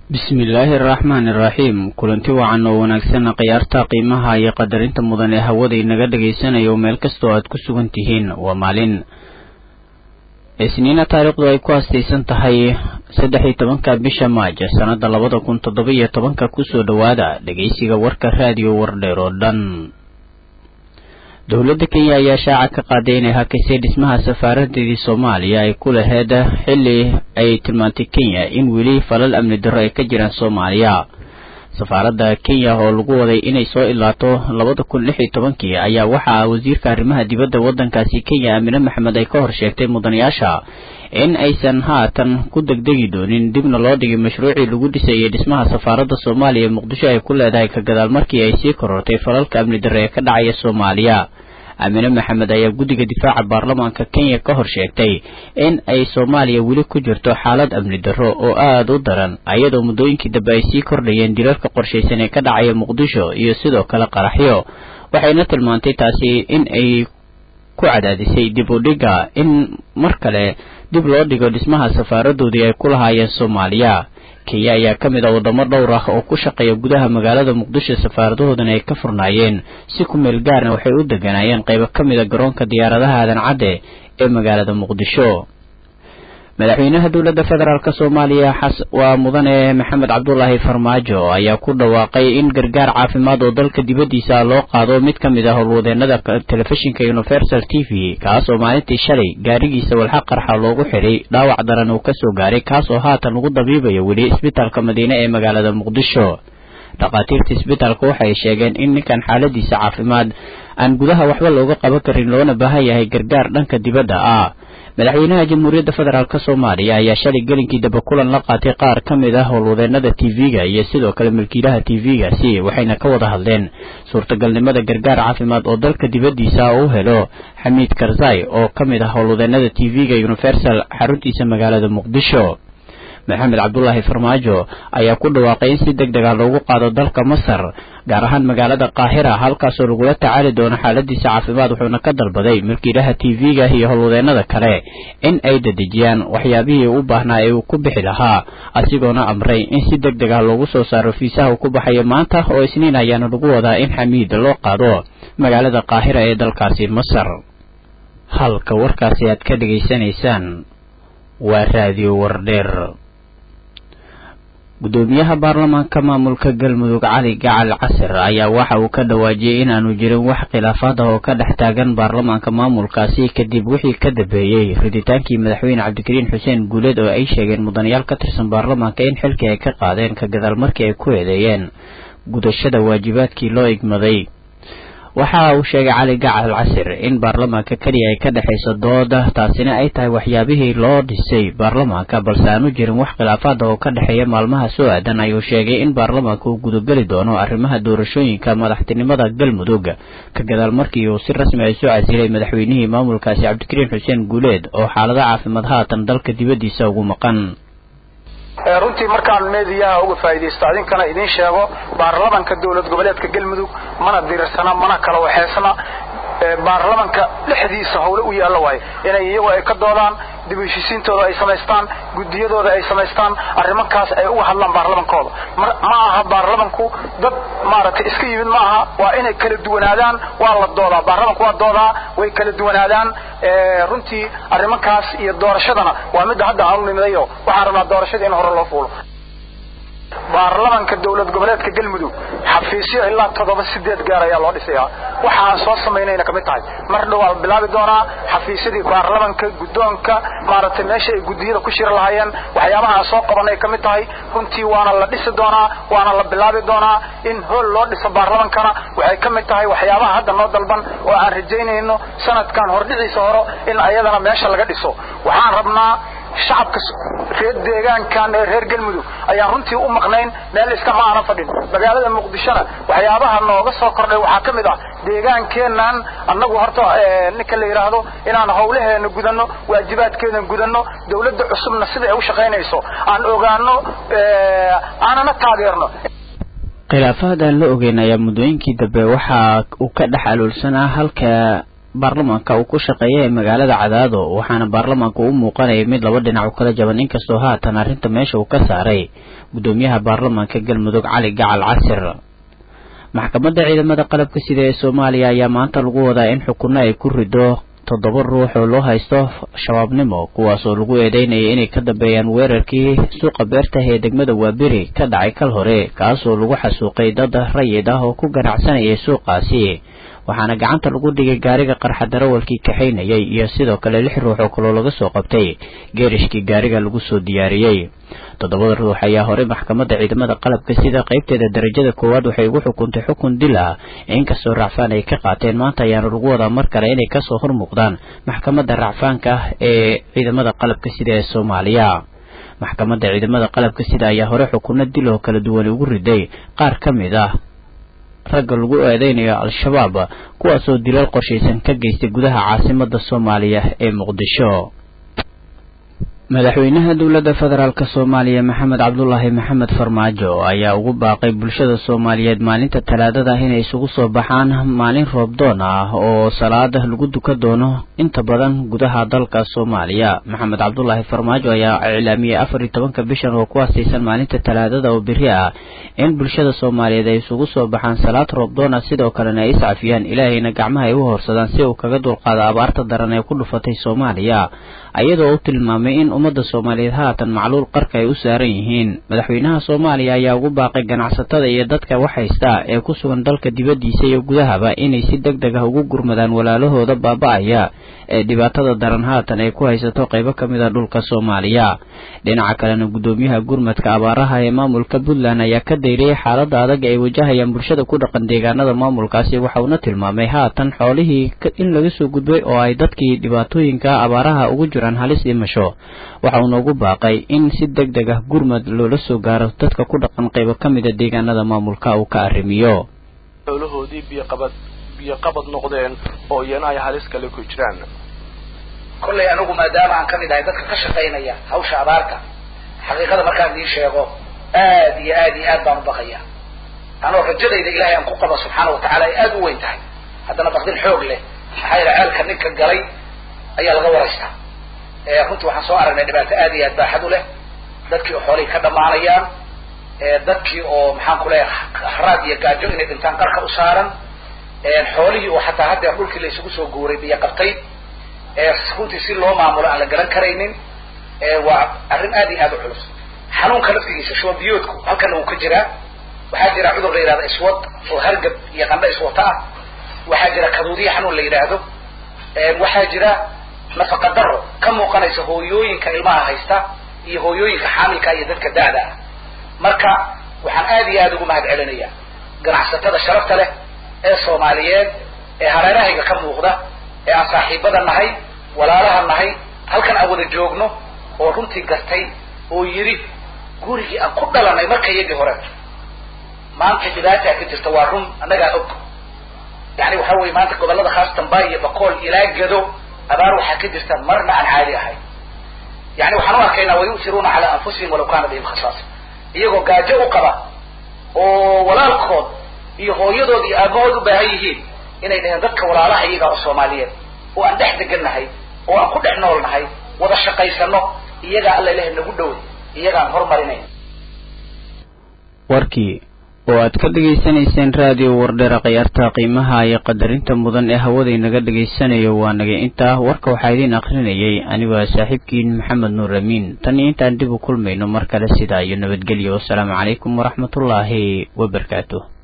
bismillaahi araxmaani iraxiim kulanti wacan oo wanaagsan khiyaarta qiimaha iyo qadarinta mudan ee hawada inaga dhagaysanayo meel kastoo aad ku sugan tihiin waa maalin isniina taariikhdu ay ku astaysan tahay saddex iyo tobanka bisha maaj sannada labada kun toddoba iyo tobanka kusoo dhowaada dhegeysiga warka raadiyo wardheer oo dhan dowladda kenya ayaa shaaca ka qaaday inay hakisay dhismaha safaaradeedii soomaaliya ay ku laheyd xilli ay tilmaantay kenya in weli falal amni darro ay ka jiraan soomaaliya safaaradda kenya oo lagu waday inay soo ilaato labada kun lix iyo tobankii ayaa waxaa wasiirka arrimaha dibadda waddankaasi kenya aamine maxamed ay ka hor sheegtay mudanayaasha in aysan haatan ku degdegi doonin dibna loo dhigay mashruucii lagu dhisayay dhismaha safaaradda soomaaliya ee muqdisho ay ku leedahay ka gadaal markii ay sii korortay falalka amni darre ee ka dhacaya soomaaliya aamine maxamed ayaa guddiga difaaca baarlamaanka kenya ka hor sheegtay in ay soomaaliya weli ku jirto xaalad amni darro oo aada u daran ayadoo muddooyinkii dambe ay sii kordhayeen dilalka qorshaysan ee ka dhacaya muqdisho iyo sidoo kale qaraxyo waxayna tilmaantay taasi in ay ku cadaadisay dib u dhigga in mar kale dib loo dhigo dhismaha safaaradoodii ay ku lahaayeen soomaaliya kenya ayaa ka mid ah waddamo dhowr ah oo ku shaqeeya gudaha magaalada muqdisho safaaradahoodana ay ka furnaayeen si ku meel gaarna waxay u deganaayeen qaybo ka mid a garoonka diyaaradaha aadan cadde ee magaalada muqdisho madaxweynaha dowladda federaalk soomaaliya waa mudane maxamed cabdulaahi farmaajo ayaa ku dhawaaqay in gargaar caafimaad oo dalka dibaddiisa loo qaado mid ka mid ah howlwadeenada telefishinka universal t v kaas oo maalintii shalay gaarigiisa walxa qarxa loogu xidhay dhaawac daran uu kasoo gaaray kaas oo haatan lagu dabiibayo weli isbitaalka madiine ee magaalada muqdisho dhakhaatiirta isbitaalka waxay sheegeen in ninkan xaaladiisa caafimaad aan gudaha waxba looga qaban karin loona baahan yahay gargaar dhanka dibadda ah madaxweynaha jamhuuriyadda federaalk soomaaliya ayaa shalay gelinkii dambe kulan la qaatay qaar ka mid ah howlwadeenada t v-ga iyo sidoo kale milkiilaha t v-gaasi waxayna ka wada hadleen suurtagalnimada gargaar caafimaad oo dalka dibaddiisa u helo xamiid karzai oo ka mid ah howlwadeenada t v-ga universal xaruntiisa magaalada muqdisho maxamed cabdulaahi farmaajo ayaa ku dhawaaqay in si deg deg ah loogu qaado dalka masar gaar ahaan magaalada qaahira halkaasoo lagula tacaali doono xaaladiisa caafimaad wuxuuna ka dalbaday milkiilaha t v-ga iyo howlwadeenada kale in ay dedejiyaan waxyaabihii u baahnaa ee uu ku bixi lahaa asigoona amray in si deg deg ah loogu soo saaro fiisaha uu ku baxayo maanta oo isniin ayaana lagu wadaa in xamiid loo qaado magaalada qaahira ee dalkaasi masar halka warkaasi aad ka dhegaysanaysaan waa raadiyo wardheer gudoomiyaha baarlamaanka maamulka galmudug cali gacal casir ayaa waxa uu ka dhawaajiyey inaanu jirin wax khilaafaad ah oo ka dhex taagan baarlamaanka maamulkaasi kadib wixii ka dambeeyey riditaankii madaxweyne cabdikariin xuseen guuleed oo ay sheegeen mudanayaal ka tirsan baarlamaanka in xilkii ay ka qaadeen ka gadaal markii ay ku eedeeyeen gudashada waajibaadkii loo igmaday waxa uu sheegay cali gacal casir in baarlamaanka keliya ay ka dhexayso dooda taasina ay tahay waxyaabihii loo dhisay baarlamaanka balse aanu jirin wax khilaafaad oo ka dhexeeya maalmaha soo aadan ayuu sheegay in baarlamaanka uu gudageli doono arrimaha doorashooyinka madaxtinimada galmudug ka gadaal markii uu si rasmi ay soo casilay madaxweynihii maamulkaasi cabdikariin xuseen guuleed oo xaalado caafimaad haatan dalka dibaddiisa ugu maqan runtii markaan meediyaha uga faa'iidaysto adinkana idiin sheego baarlamanka dowlad goboleedka galmudug mana dirirsana mana kala waxeysna baarlamanka dhexdiisa howle u yaalla waayo inay iyagu ay ka doodaan dib u heshisiintooda ay samaystaan guddiyadooda ay samaystaan arrimankaas ay uga hadlaan baarlamankooda ma aha baarlamanku dad maaragtay iska yimid ma aha waa inay kala duwanaadaan waa la doodaa baarlamanku waa doodaa way kala duwanaadaan runtii arrimankaas iyo doorashadana waa midda hadda aanu nimidayo waxaan rabnaa doorashada in hore loo fuulo baarlamanka dowlad goboleedka galmudug xafiisyo ilaa toddoba sideed gaar ayaa loo dhisayaa waxa aan soo samaynayna kamid tahay mar dhow waa bilaabi doonaa xafiisyadii baarlamanka guddoonka maaragtay meesha ay guddiyada ku shiri lahaayeen waxyaabaha aan soo qabanay kamid tahay runtii waana la dhisi doonaa waana la bilaabi doonaa in hool loo dhiso baarlamankana waxay kamid tahay waxyaabaha hadda noo dalban oo aan rajaynayno sanadkan hordhiciisa horo in ayadana meesha laga dhiso waxaan rabnaa shacabka reer deegaankan ee reer galmudug ayaan runtii u maqnayn meel iskama aana fadhin magaalada muqdishona waxyaabaha nooga soo kordhay waxaa ka mid ah deegaankeennan annagu horta ninka la yidhaahdo inaan hawlaheena gudanno waajibaadkeena gudanno dawladda cusubna sida ay u shaqaynayso aan ogaano aanana taageerno khilaafaad aan la ogeyn ayaa muddooyinkii dambe waxa uu ka dhex aloolsanaa halka baarlamaanka uu ku shaqeeya ee magaalada cadaado waxaana baarlamaanka u muuqanayay mid laba dhinac u kala jaban inkastoo haatan arrinta meesha uu ka saaray guddoomiyaha baarlamaanka galmudug cali gacal casir maxkamadda ciidamada qalabka sida ee soomaaliya ayaa maanta lagu wadaa in xukunno ay ku rido toddoba ruux oo loo haysto shabaabnimo kuwaasoo lagu eedeynayay inay ka dambeeyaan weerarkii suuqa beertah ee degmada waaberi ka dhacay kal hore kaasoo lagu xasuuqay dad rayid ah oo ku ganacsanayay suuqaasi waxaana gacanta lagu dhigay gaariga qarxa darawalkii kaxaynayay iyo sidoo kale lix ruux oo kaloo laga soo qabtay geerishkii gaariga lagu soo diyaariyey toddobada ruux ayaa horey maxkamadda ciidamada qalabka sida qaybteeda darajada koowaad waxay ugu xukuntay xukun dil ah inkastoo racfaan ay ka qaateen maanta ayaana lagu wadaa mar kale inay kasoo hormuuqdaan maxkamadda racfaanka ah ee ciidamada qalabka sida ee soomaaliya maxkamadda ciidamada qalabka sida ayaa hore xukunno dil oo kala duwan ugu riday qaar ka mid ah ragga lagu eedeynayo al-shabaab kuwaasoo dilal qorshaysan ka geystay gudaha caasimada soomaaliya ee muqdisho madaxweynaha dowladda federaalk soomaaliya maxamed cabdulaahi maxamed farmaajo ayaa ugu baaqay bulshada soomaaliyeed maalinta talaadada inay isugu soo baxaan maalin roobdoon ah oo salaada lagu duka doono inta badan gudaha dalka soomaaliya maxamed cabdulaahi farmaajo ayaa iclaamiyey afar iyo tobanka bishan oo ku aastaysan maalinta talaadada oo beri ah in bulshada soomaaliyeed ay isugu soo baxaan salaad roobdoon ah sidoo kalena ay iscafiyaan ilaahayna gacmaha ay u horsadaan si uu kaga dulqaado abaarta daran ee ku dhufatay soomaaliya ayadoo u tilmaamay in ummadda soomaaliyeed haatan macluul qarka ay u saaran yihiin madaxweynaha soomaaliya ayaa ugu baaqay ganacsatada iyo dadka wax haysta ee ku sugan dalka dibaddiisa iyo gudahaba inay si deg deg ah ugu gurmadaan walaalahooda baaba-aya ee dhibaatada daran haatan ay ku haysato qaybo ka mid a dhulka soomaaliya dhinaca kalena guddoomiyaha gurmadka abaaraha ee maamulka puntland ayaa ka dayriyey xaaladda adag ay wajahayaan bulshada ku dhaqan deegaanada maamulkaasi waxauna tilmaamay haatan xoolihii in laga soo gudbay oo ay dadkii dhibaatooyinka abaaraha ugu jiraan halis dhimasho waxa uuna ugu baaqay in si deg deg ah gurmad loola soo gaaro dadka ku dhaqan qaybo ka mida deegaanada maamulka uu ka arrimiyo xoolahoodii biyoqabad biyoqabad noqdeen oo iyana ay halis kale ku jiraan kollay anigu maadaama aan kamid ahay dadka ka shaqaynaya hawsha abaarta xaqiiqada markaan idiin sheego aad iyo aad iyo aad baan u baqaya anoo rajadayda ilaahay aan ku qaba subxaana watacaala ay aada u weyn tahay haddana baqdin xoog leh maxaa yaele ceelka ninka galay ayaa laga waraystaa runtii waxaan soo aragnay dhibaato aad iyo aad baaxad u leh dadkii oo xoolihii ka dhamaanayaan dadkii oo maxaan ku leeyahay haraad iyo gaajo inay dhintaan qarka u saaran xoolihii oo xataa haddeer dhulkii la isugu soo guuray biyo qabtay runtii si loo maamulo aan la garan karaynin waa arrin aad iyo aad u culus xanuunka laftigiisa shubanbiyoodku halkana wuu ka jiraa waxaa jira cudur la yidhahdo iswad oo hargab iyo qandho iswata ah waxaa jira kaduudiya xanuun la yidhaahdo waxaa jira nafaqa daro ka muuqanaysa hooyooyinka ilmaha haysta iyo hooyooyinka xaamilka iyo dadka da-da ah marka waxaan aad iyo aad ugu mahad celinaya ganacsatada sharafta leh ee soomaaliyeed ee hareerahayga ka muuqda ee aan saaxiibada nahay walaalaha nahay halkan aan wada joogno oo runtii gartay oo yidhi gurigii aan ku dhalanay marka iyagii hore maanta dhibaataa ka jirta waa run annagaa og yani waxa weye maanta gobollada khaasatan bay iyo bakool ilaa gado abaar waxaa ka jirta marna aan caadi ahayn yani waxaan u arkaynaa wayu'tiruuna calaa anfusihim walaw kaana bihim khasaasa iyagoo gaajo u qaba oo walaalkood iyo hooyadood iyo aabahood u baahan yihiin inay dhaheen dadka walaalaha iyaga oo soomaaliyeed oo aan dhex degannahay oo aan ku dhex nool nahay wada shaqaysano iyagaa alla ilahay nagu dhowey iyagaan horumarinayn warkii oo aad ka dhegaysanayseen raadiyo wardheera khiyaarta qiimaha iyo qadarinta mudan ee hawada inaga dhegaysanayo waa nagay intaa warka waxaa idiin akrinayay anigoo saaxiibkiin maxamed nuur amiin tan iyo intaan dib u kulmayno mar kale sidaa iyo nabadgelyo wasalaamu calaykum waraxmatullaahi wabarakaatu